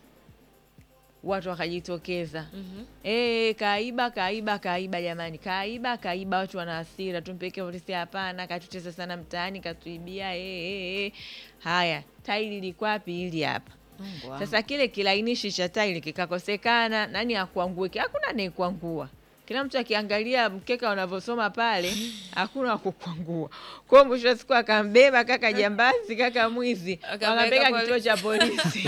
watu wakajitokeza mm-hmm. e, kaiba kaiba kaiba jamani kaiba kaiba watu wana hasira tumpeleke polisi hapana katutesa sana mtaani katuibia e, e, e. haya tairi likwapi hili hapa Mungu wangu. sasa kile kilainishi cha tairi kikakosekana, nani akuangue? Hakuna anayekuangua. Kila mtu akiangalia mkeka unavyosoma pale, hakuna wa kukwangua. Kwa hiyo mwisho wa siku akambeba kaka jambazi, kaka mwizi, Akapeleka wakapeleka kituo cha polisi.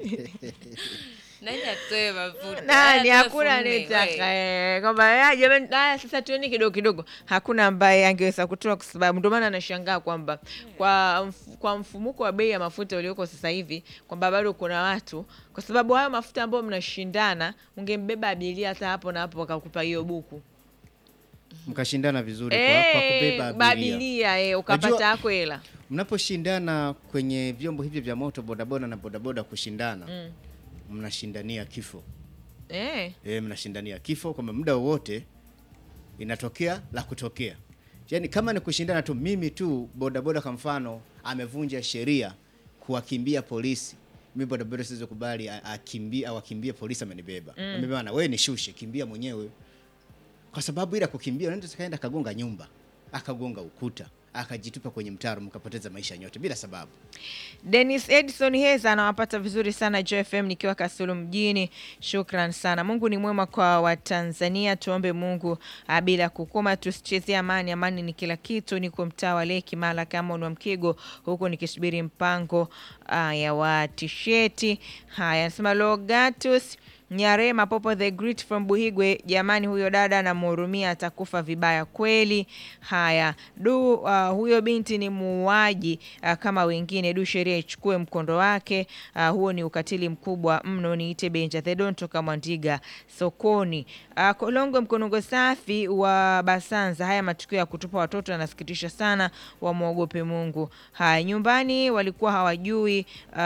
nani atoe mafuta nani Haya, hakuna elfu nne, anayetaka we. eh, kwamba "Ya, jamani haya sasa tueni kidogo kidogo hakuna ambaye angeweza kutoa kwa sababu ndio maana anashangaa kwamba kwa mf, kwa mfumuko wa bei ya mafuta ulioko sasa hivi kwamba bado kuna watu kwa sababu hayo mafuta ambayo mnashindana ungembeba abiria hata hapo na hapo wakakupa hiyo buku Mkashindana vizuri kwa, kwa Eh, kubeba abiria. abiria eh, ukapata Unajua- yako hela Mnaposhindana kwenye vyombo hivi vya moto, bodaboda na bodaboda kushindana, mnashindania kifo. eh. E, mnashindania kifo kwamba muda wowote inatokea la kutokea. Yaani kama ni kushindana tu, mimi tu bodaboda kwa mfano amevunja sheria kuwakimbia polisi, mimi bodaboda siwezi kubali a- akimbie au akimbie polisi amenibeba. Mm. Amebeba na wewe nishushe, kimbia mwenyewe. kwa sababu ile ya kukimbia unaenda kaenda akagonga nyumba akagonga ukuta akajitupa kwenye mtaro mkapoteza maisha nyote bila sababu. Dennis Edson Heza anawapata vizuri sana JFM nikiwa Kasulu mjini. Shukran sana. Mungu ni mwema kwa Watanzania, tuombe Mungu ah, bila kukoma, tusichezee amani. Amani ni kila kitu. Niko mtaa wa Leki Mala kama wa Mkigo huku nikisubiri mpango ah, ya wa tisheti. Haya, anasema Logatus Nyarema Popo the Great from Buhigwe, jamani, huyo dada namhurumia, atakufa vibaya kweli. Haya du, uh, huyo binti ni muuaji uh, kama wengine. Du, sheria ichukue mkondo wake. Uh, huo ni ukatili mkubwa mno. Niite Benja Thedon toka Mwandiga sokoni. Uh, Kolongo Mkonongo safi wa Basanza. Haya matukio ya kutupa watoto yanasikitisha sana, wamwogope Mungu. Haya nyumbani walikuwa hawajui.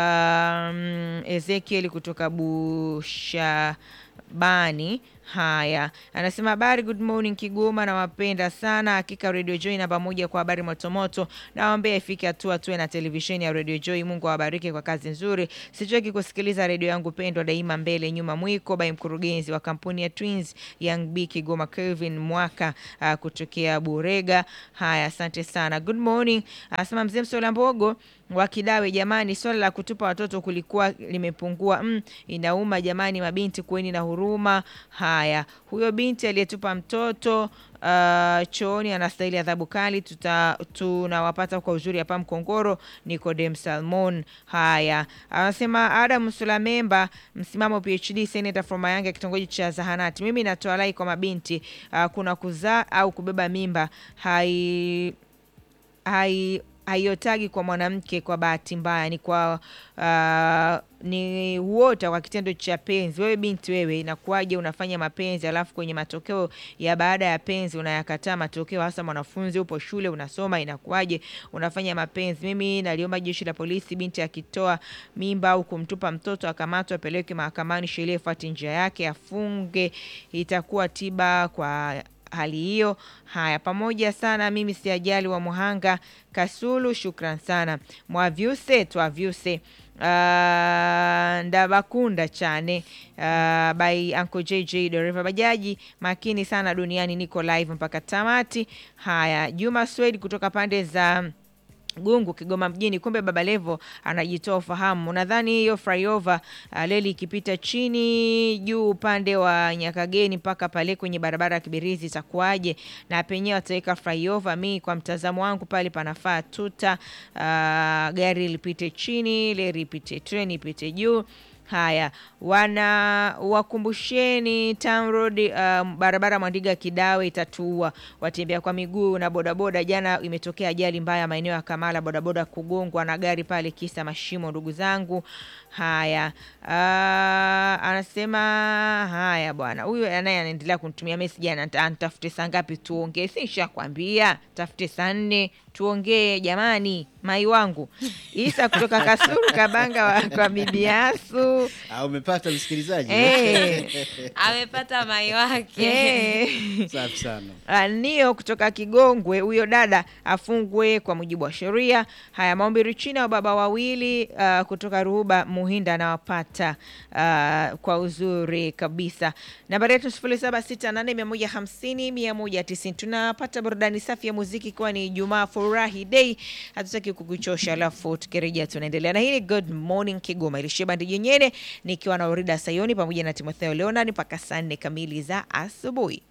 Um, Ezekiel kutoka Busha bani haya anasema habari good morning kigoma nawapenda sana hakika radio joy namba moja kwa habari motomoto nawaambia ifike hatua tuwe na televisheni ya radio joy mungu awabariki kwa kazi nzuri sichoki kusikiliza redio yangu pendwa daima mbele nyuma mwiko by mkurugenzi wa kampuni ya twins young b kigoma kelvin mwaka uh, kutokea burega haya asante sana good morning anasema mzee msola mbogo wa Kidawe, jamani, swala la kutupa watoto kulikuwa limepungua. Mm, inauma jamani, mabinti kuweni na huruma. Haya, huyo binti aliyetupa mtoto uh, chooni anastahili adhabu kali. Tuta, tunawapata kwa uzuri hapa Mkongoro. Nicodem Salmon. Haya, anasema Adam Sulamemba, msimamo PhD, senator from Mayanga, kitongoji cha Zahanati. Mimi natoa rai kwa mabinti uh, kuna kuzaa au kubeba mimba hai hai haiotagi kwa mwanamke kwa bahati mbaya, ni kwa uh, ni uota kwa kitendo cha penzi. Wewe binti, wewe inakuwaje unafanya mapenzi alafu kwenye matokeo ya baada ya penzi unayakataa matokeo, hasa mwanafunzi upo shule unasoma, inakuwaje unafanya mapenzi? Mimi naliomba jeshi la polisi, binti akitoa mimba au kumtupa mtoto akamatwa, apeleke mahakamani, sheria ifuate njia yake, afunge, itakuwa tiba kwa hali hiyo. Haya, pamoja sana. Mimi si ajali wa Muhanga Kasulu, shukran sana Mwavyuse Twavyuse uh, Ndabakunda chane uh, by Uncle JJ dereva bajaji makini sana duniani, niko live mpaka tamati. Haya, Juma Swedi kutoka pande za Gungu Kigoma mjini. Kumbe Baba Levo anajitoa ufahamu. Nadhani hiyo flyover uh, leli ikipita chini juu upande wa Nyakageni mpaka pale kwenye barabara ya Kibirizi itakuwaje? Na penyewe wataweka flyover. Mi kwa mtazamo wangu pale panafaa tuta, uh, gari lipite chini, leri ipite, treni ipite juu. Haya, wana wakumbusheni Town Road, uh, barabara Mwandiga Kidawe itatuua watembea kwa miguu na bodaboda. Jana imetokea ajali mbaya maeneo ya Kamala, bodaboda kugongwa na gari pale, kisa mashimo, ndugu zangu. Haya, uh, anasema haya bwana, huyu anaye anaendelea kunitumia message, anatafute saa ngapi tuongee? Sishakwambia tafute saa nne tuongee jamani, mai wangu Isa kutoka Kasulu Kabanga wa, kwa bibi Yasu Ah, umepata msikilizaji Eh. amepata mai wake Eh. safi sana. Ah, Nio kutoka Kigongwe, huyo dada afungwe kwa mujibu wa sheria. Haya, maombi Richina wa baba wawili ah, kutoka Ruhuba Muhinda anawapata ah, kwa uzuri kabisa. Nambari yetu sifuri saba sita nane mia moja hamsini mia moja tisini. Tunapata burudani safi ya muziki ikiwa ni Ijumaa furahi day, hatutaki kukuchosha, alafu tukirejea tunaendelea na hii ni Good Morning Kigoma ilishebandi jenyene nikiwa na Orida Sayoni pamoja na Timotheo Leonard mpaka saa nne kamili za asubuhi.